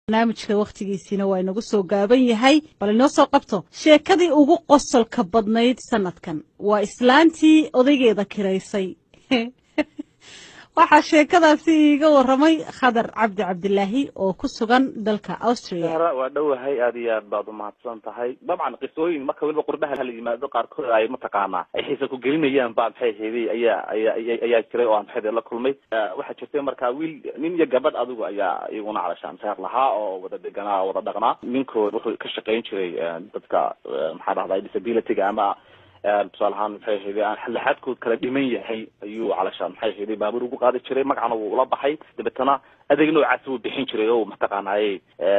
barnaamijka wakhtigiisiina waa inagu soo gaaban yahay bal inoo soo qabto sheekadii ugu qosolka badnayd sanadkan waa islaantii odaygeeda kiraysay waxaa sheekadaasi iiga waramay khadar cabdi cabdilaahi oo ku sugan dalka austria waa dhowahay aad iyo aad baad umahadsan tahay dabcan qisooyin marka weliba qurbaha hala yimaado qaarkood ay mataqaanaa ay xiisa ku gelinayaan baa maxay heeday ayaa ayaa ayaa jiray oo aan maxay la kulmay waxaa jirtay marka wiil nin iyo gabadh adigu ayaa iyaguna calashaan seer lahaa oo wada deganaa oo wada dhaqnaa ninkood wuxuu ka shaqayn jiray dadka maxaa dhahday disabilityga ama tusaale ahaan maxay ahayday aan laxaadkood kala dhiman yahay ayuu calashaan maxay ahayday baabuur ugu qaadi jiray magacana wuu ula baxay dabeetana adeeg noocaas wuu bixin jiray o mataqaanaaye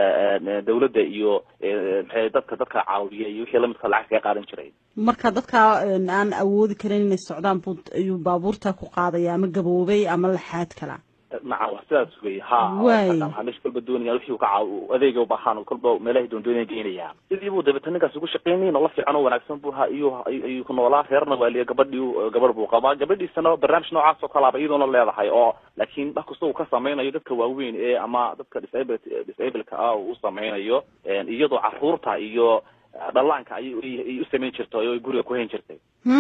dawladda iyo maxay dadka dadka caawiya iyo wixii lamidka lacag kaga qaadan jiray marka dadka aan awoodi karin inay socdaan bu ayuu baabuurta ku qaadaya ama gaboobay ama laxaad kala nacam wa sidaas wey ha meesha kolba doonaya wixii ka caaw adeega ubaahaan kolba meelahay doondoonaya geynaya sidii buu dabeeta ninkaas ugu shaqeynay nolol fiican oo wanaagsan bu ha iyo ayuu ku noolaa reerna waaliya gabadhii gabadh buu qabaa gabadhiisana barnaamij noocaas oo kalaaba iyadoona leedahay oo laakiin wax kasta uu ka sameynayo dadka waaweyn ee ama dadka disable disableka ah uu sameynayo iyadoo caruurta iyo dhallaanka ayay u samayn jirtay oo guriga ku hayn jirtay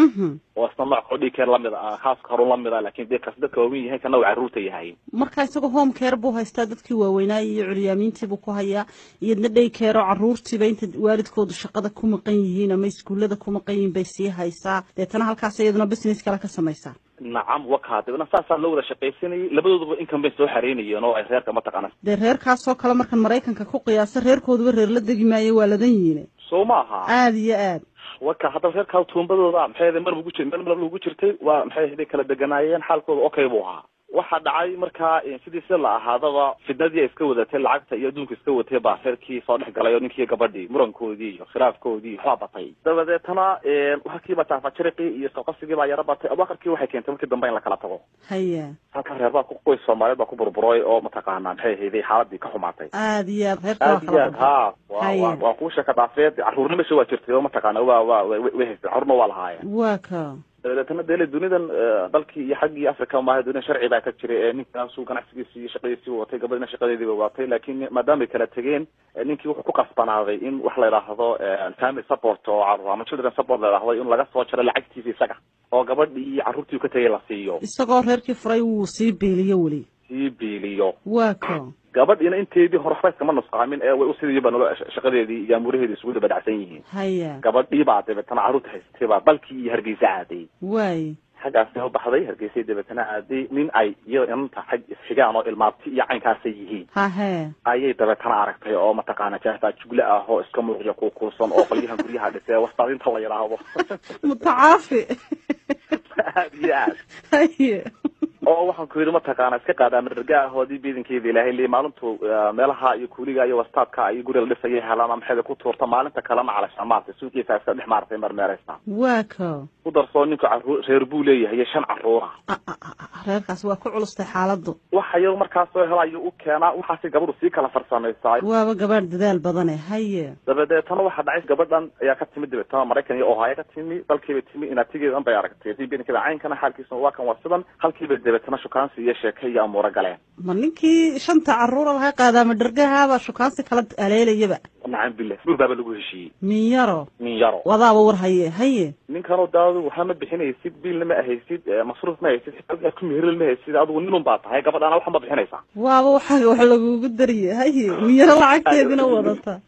oo isna nooc odhikeer lamid ah khaaska horun lamid ah lakin de kaas dadka waaweyn yahay kana uu carruurta yahay marka isagoo home care buu haystaa dadkii waaweynaa iyo curyaamiintiibuu ku hayaa iyadna day keero carruurtiiba inta waalidkoodu shaqada ku maqan yihiin ama iskuullada ku maqan yihiin bay sii haysaa deetana halkaas iyaduna business kale ka samaysaa nacam waka dabna saasaa loo wada shaqaysanayay labadooduba income bay soo xareynayeen oo ay reerka mataqaana dee reerkaasoo kale markan maraykanka ku qiyaasa reerkooduba reer la degi maayo waa ladan yihiin soo maaha aada iyo aad waka haddaba reerkaa tuumbadooda maxay ahaday mar ugu jir meel mar ugu jirtay waa maxay ahaday kala deganaayeen xaalkooda okay buu ahaa waxaa dhacay markaa sidii si la ahaadaba fidnadii ay iska wadatay lacagta iyo adduunka iska watay baa reerkii soo dhex galay oo ninkii gabadhii murankoodii iyo khilaafkoodii waxbaa batay dabadeetana halkiiba taafajiriqii iyo soqosigii baa yaro batay abakarkii waxay keentay markii dambe in la kala tago haya halka reer baa qoys soomaaliyeed baa ku burburay oo mataqaanaa maxay ahayday xaaladii ka xumaatay aada iyo aad reerka aad iyo aad ha wa waa kuu sheeka dhaafeed carruurna mesha waa jirtay oo mataqaana wa wa way haystay carruurna waa lahaayeen waa ka dabeetana dele dunidan dalkii iyo xaggii africa maaha dunida sharci baa ka jiray ee ninkaasuu ganacsigiisi iyo shaqadiisii watay gabadhina shaqadeediiba watay laakiin maadaama ay kala tegeen ninkii wuxuu ku kasbanaaday in wax la yidhaahdo family support oo carruur ama children support la yidhaahdo in laga soo jaro lacagtiisa isaga oo gabadhii iyo carruurtii u ka tegay la siiyo isagoo reerkii furay wuu sii beeliyo weli sii biiliyo waa ka gabadhiina inteedii hore waxba iskama nusqaamin ee way usidiiba nolo shaqadeedii iyo amuuraheedii isugu daba dhacsan yihiin haya gabadhii baa dabeetana carruurta haystay baa dalkii iyo hargeysa aaday waay xaggaasay u baxday hargeysay dabeetana aaday nin ay iyo inanta xag isxigaan oo ilmaabti iyo caynkaasay yihiin hahe ayay dabeetana aragtay oo mataqaana jaafaa jugle ah oo iska muuqya kuukuusan oo qolyahan guryaha dhisee wastaadinta la yidhaahdo mutacaafi aad iyo aad haye oo waxaan ku yidhi mataqaana iska qaadaa madarga ahoodii biidankeeda ilaahay li maalintu meelaha iyo kuuliga iyo wastaadka iyo guriga la dhisaya helaan maxayda ku tuurta maalinta kalena calasha maartay suuqiisa iska dhex maartay marmeereysa waa ka ku darsoo ninku carruur reer buu leeyahay iyo shan carruura reerkaas waa ku culustay xaaladdu waxa yar markaas soo hela ayuu u keenaa waxaasi gabadhu sii kala farsamaysaa waaba gabaadh dadaal badane haye dabadeetana waxaa dhacay gabadhan ayaa ka timid dabeetana maraykan iyo ohaayo ka timi dalkiibay timi inaatigeedan bay aragtay bidankeeda caynkana xaalkiisa waa kan waa sidan halkiiba dabeetana shukaansi iyo sheeke iyo amuuro galeen ma ninkii shanta carruura laga qaadaama dhargahaabaa shukaansi kala aleelayaba nacam billah guur baaba lagu heshiiyey min yaro min yaro wadaaba war haye haye ninkanoo daadu waxaa ma bixinaysid biilna ma ahaysid masruuf ma haysid xitaa ku meheril ma haysid adigu ninun baa tahay gabadhaana waxa ma bixinaysaa waaba waxaaga wax lagugu dariye haye min yaro lacagteedina wadata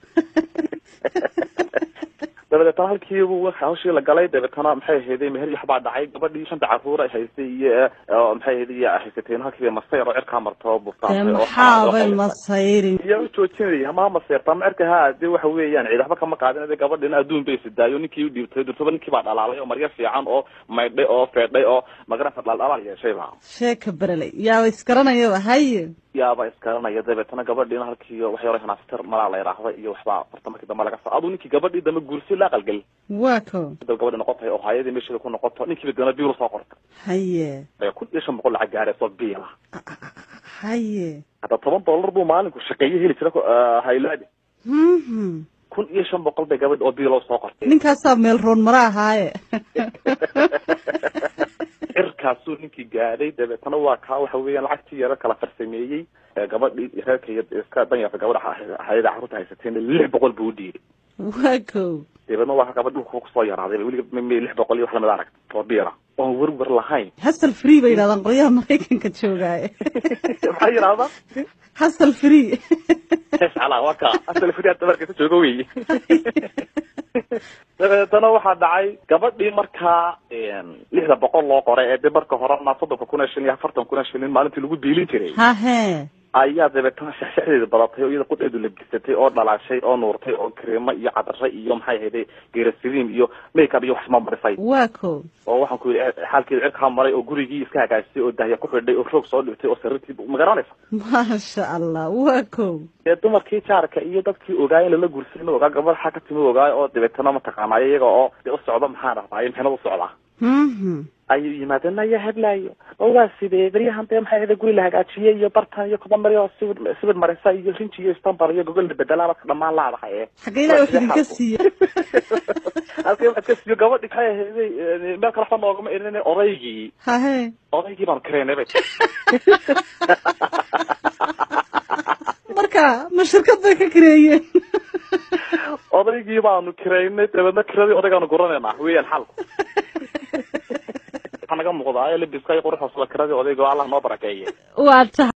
dabadeetana halkiibu hawshii la galay dabeetana maxay ahayday meher iyo waxbaa dhacay gabadhii shanta carruura haystay iyo maxay ahayday iyo haysatayna halkiiba masayr oo cirkaa marta oo burtaantay maxaabay masayrin iyo u joojinaya ma maseyrta ma cirka ha de waxa weeyaan ciid waxba kama qaadin de gabadhina adduun bay sidaayo ninkii u dhiibtay durtaba ninkii baa dhalaalay oo maryo fiican oo maydhay oo feedhay oo magarasa dhaldhalaal yeeshayba sheeka bereley yaaba iskaranayaba haye yaaba iskaranaya dabeetana gabadhiina halkii wax yaro hanaaftar malaa la yidhaahda iyo waxbaa horta markii dambe laga saa aduu ninkii gabadhii dambe guursi la aqalgel waa ko dab gabadhi noqotay oo haayadii meesheeda ku noqoto ninkiiba dana biilu soo qortay haye kun iyo shan boqol lacag gaarayso biila haye hadda toban dollar buu maalinku shaqeeye heli jira haylaadi mhm kun iyo shan boqol bay gabadh oo biilo soo qortay ninkaasaa meel roon mara ahaaye heerkaasuu ninkii gaadhay dabeetana waa kaa waxa weeyaan lacagtii yaro kala farsameeyey gabadhii reerka iyo iska danyarta gabadha hayada carruurta haysateen lix boqol buu u dhiibay waa kow dabeedna waa gabadh dhulka kusoo yaraaday weliga m lix boqol iyo wax lamid arag oo biira oon werwer lahayn hasal free bay yidhahdaan qolyaha maraykanka joogaaye maxaa yidhahdaa hasal free ala waa ka asal free hadda markasa jooga wey dabeetana waxaa dhacay gabadhii markaa lixda boqol loo qoray ee de marka horena soddonka kun ee shilin iyo afartan kun ee shilin maalintii lagu biilin jiray hahe ayaa dabeetana shexshexdeeda badatay oo iyada qudheedu labisatay oo dhalaashay oo nuurtay oo kareemo iyo cadare iyo maxay ahayday geerasiliim iyo makeup iyo waxsma marisay waa kow oo waxaan ku yidhi xaalkeeda cirkaa maray oo gurigii iska hagaajisay oo dahya ku xidhay oo roog soo dhigtay oo sariirtii ma garanaysa maasha allah waa kow dee dumarkii jaarka iyo dadkii ogaay in lala guursan ogaa gabadh xaa ka timi ogaay oo dabeetana mataqaanaayo iyaga oo dee u socda maxaan dhahdaay mixnad u socdaa ayuu yimaadeen ayaa hadlaayo oo waa sidee beryahan dee maxay ahda guri la hagaajiyey iyo bartan iyo kobamari oo sibir sibir marisa iyo rinji iyo istanbul iyo gogol la bedelaa ka dhamaan laadahay ee xagga ilahi wax idinka siiya halkay wax ka siiyo gabadhi maxay ahayday meel kale waxba noogama irin odaygii hahe odaygii baanu kareynay bay marka ma shirkad bay ka kareeyeen odaygii baanu kiraynay dabeedna kiradii odaygaanu guranaynaa weeyaan xalku waxaa naga muuqdaa labiska iyo quruxda sida kiradii odayga allah noo barakeeye waa tahay